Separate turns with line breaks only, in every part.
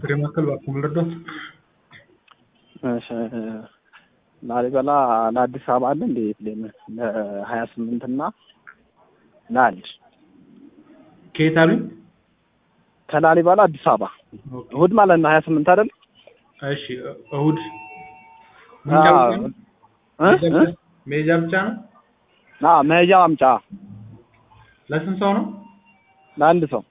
ጥሪ ማዕከል እባክዎ ልርዳዎት?
እሺ ላሊበላ ለአዲስ አበባ አለ እንዴ ፕሌን ለሀያ ስምንት እና ለአንድ
ከየት አሉኝ?
ከላሊበላ አዲስ አበባ
ኦኬ።
እሁድ ማለት ነው ሀያ ስምንት አይደል?
እሺ እሁድ መሄጃ ብቻ ነው?
እ? እ?
መሄጃ ብቻ ነው?
አዎ መሄጃ ማምጫ
ለስንት ሰው ነው?
ለአንድ ሰው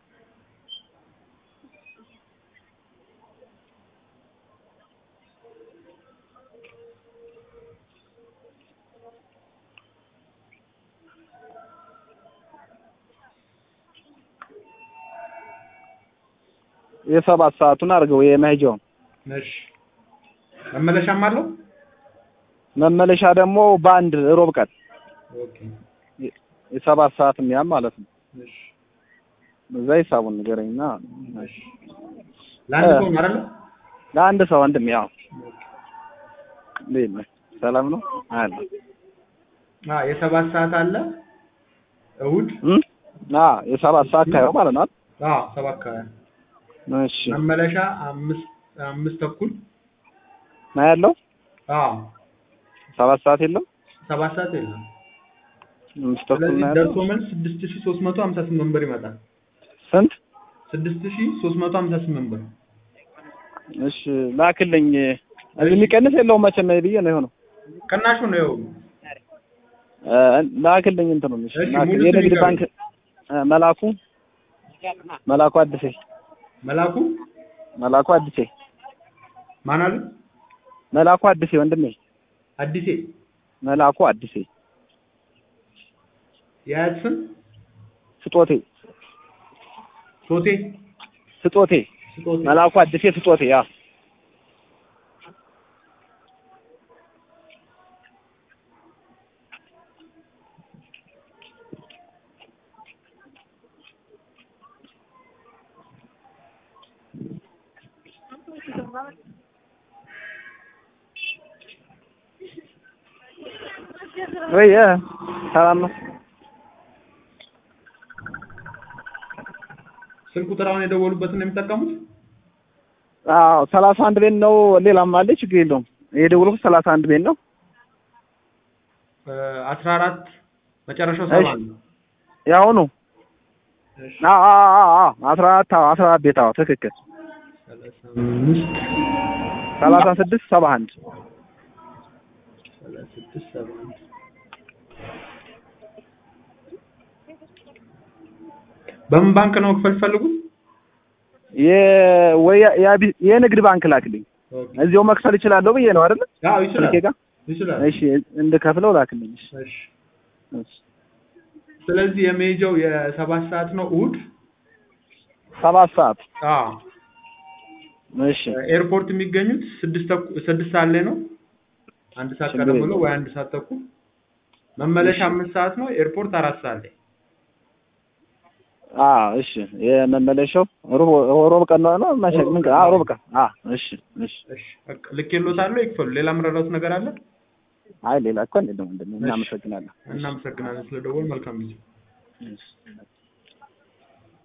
የሰባት ሰዓቱን አድርገው የመሄጃውን
እሺ መመለሻም አለው?
መመለሻ ደግሞ በአንድ ሮብ ቀን
ኦኬ
የሰባት ሰዓት የሚያም ማለት ነው።
እሺ
በዛ ሂሳቡን ንገረኝና
እሺ ለአንድ ሰው ነው አይደል?
ለአንድ ሰው ወንድም ያው እንዴት ነህ? ሰላም ነው አለ
አ የሰባት ሰዓት አለ እሁድ
እ አ የሰባት ሰዓት ካየው ማለት ነው አይደል?
አ ሰባት ከሀያ
እሺ
መመለሻ አምስት አምስት ተኩል
ነው ያለው
አ
ሰባት ሰዓት የለም
ሰባት ሰዓት የለም።
አምስት ተኩል
ስለዚህ
ነው ያለው
ደርሶ መልስ ስድስት ሺህ ሦስት መቶ ሀምሳ ስምንት ብር ይመጣል።
ስንት?
ስድስት ሺህ ሦስት መቶ ሀምሳ ስምንት ብር
እሺ ላክልኝ እዚህ የሚቀንስ የለውም መቼም ብዬ ነው የሆነው
ቅናሹ ነው ይኸው
እ ላክልኝ እንትኑ እሺ
እሺ፣
ላክ-
ሙሉ
የንግድ
ስም
ባንክ እ መላኩ መላኩ አዲሴ
መላኩ
መላኩ አዲሴ
ማን አሉ?
መላኩ አዲሴ ወንድሜ
አዲሴ
መላኩ አዲሴ
የአያት ስም
ስጦቴ
ሶቴ
ስጦቴ
ስጦቴ
መላኩ አዲሴ ስጦቴ ያ ወይ እ ሰላም ነው
ስልክ ቁጥር አሁን የደወሉበትን ነው የሚጠቀሙት?
አዎ ሰላሳ አንድ ቤት ነው ሌላም አለ ችግር የለውም የደወልኩት ሰላሳ አንድ ቤት ነው
አስራ አራት መጨረሻው ሰባ
እሺ።
ነው።
ያሁኑ
እሺ
አዎ አዎ አዎ አዎ አስራ አራት አዎ አስራ አራት ቤት አዎ ትክክል
ሰላሳ አምስት
ሰላሳ ስድስት ሰባ አንድ
ሰላሳ ስድስት ሰባ አንድ በምን ባንክ ነው መክፈል ፈልጉት?
የ- ወይ የአቢ- የንግድ ባንክ ላክልኝ
ኦኬ።
እዚያው መክፈል እችላለሁ ብዬ ነው አይደል
አዎ ይችላል
ስልኬ ጋር
ይችላል።
እሺ እንድከፍለው ላክልኝ እሺ
እሺ
እሺ
ስለዚህ የመሄጃው የሰባት ሰዓት ነው እሑድ።
ሰባት ሰዓት
አዎ
እሺ
ኤርፖርት የሚገኙት ስድስት ተኩ- ስድስት ሰዓት ላይ ነው። አንድ ሰዓት
ችግር
ቀደም ብሎ
የለውም።
ወይ አንድ ሰዓት ተኩል። መመለሻ
እሺ።
አምስት ሰዓት ነው። ኤርፖርት አራት ሰዓት ላይ።
አዎ እሺ የመመለሻው ሮብ ሮብ ቀን ነው ነው መሸ ምን ቀን? አዎ ሮብ ቀን አዎ እሺ እሺ
እሺ በቃ ልኬልዎታለሁ፣ ይክፈሉ። ሌላ የምረዳዎት ነገር አለ?
አይ ሌላ እኮ እንደለም እንደምን እናመሰግናለን
እናመሰግናለን ስለደወሉ። መልካም ጊዜ።
እሺ